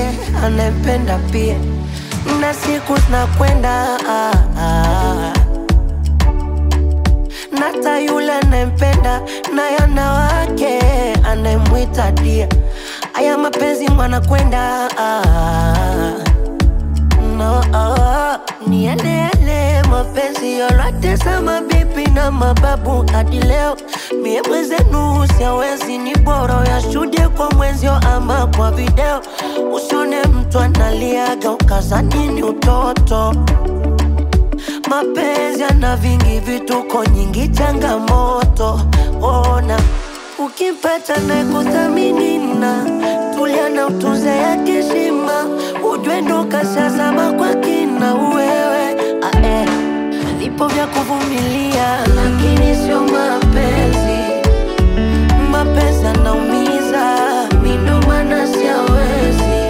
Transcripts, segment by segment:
wake anayempenda pia, na siku zinakwenda ah, ah. Nata yule anayempenda naye ana wake anayemwita dia. Aya mapenzi mwanakwenda ah, no, ah, ni yale yale mapenzi yote za mabibi na mababu hadi leo. Mie mwenzenu siawezi, ni bora yashuhudie kwa mwenzio ama kwa video. Usione mtu analiaga ukazani ni utoto. Mapenzi yana vingi vituko, nyingi changamoto. Ona ukimpata na kuthamini na tulia na utunze yake heshima, ujue ndo kashazama kwa kina wewe. Ah, eh. Vipo vya kuvumilia, lakini sio mapenzi. Mapenzi yanaumiza, mi ndo maana siawezi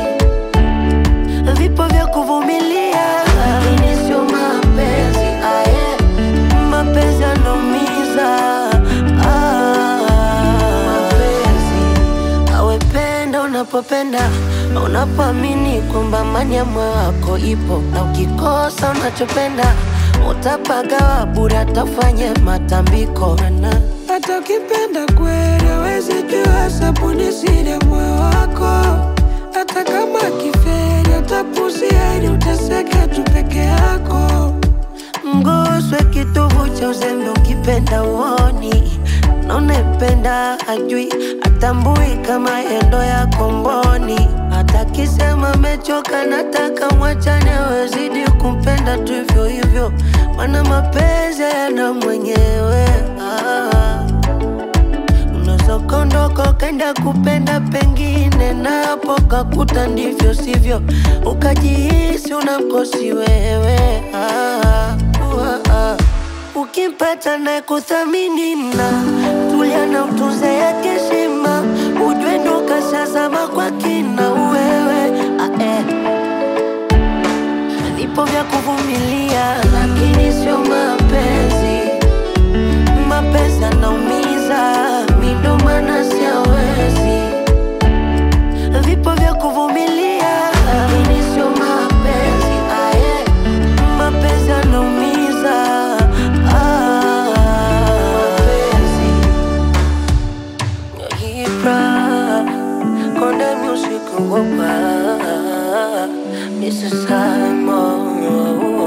vipo vya kuvumilia, lakini sio mapenzi. Aye, mapenzi yanaumiza. Ah, mapenzi awependa unapopenda, unapoamini kwamba amani ya moyo wako ipo, na ukikosa unachopenda utapagawa bure, atafanye matambiko na Hata ukipenda kweli hawezi jua sabuni siri ya moyo wako. Hata kama kiferi utapuzia ili uteseke tu peke yako. Mguswe kitovu cha uzembe ukipenda uoni na unayempenda ajui atambui kama yendo ya komboni. Hata kisema amechoka, nataka mwachane, wezidi kumpenda tu hivyo hivyo, mana mapenzi yana mwenyewe ah. Unaweza ukaondoka ukaenda kupenda pengine, na hapo kakuta ndivyo sivyo, ukajihisi unamkosi wewe ah, uh, ah. Ukimpata na kuthamini na tulia na utunze yake heshima, ujue ndo kashazama kwa kina wewe ah, eh. Vipo vya kuvumilia, lakini sio mapenzi mapenzi yanaumiza, mi ndo maana siawezi. Vipo vya kuvumilia, lakini sio mapenzi. Aye, mapenzi yanaumiza. Ah, mapenzi Ibra, Konde Music Wopa, Mr. Simon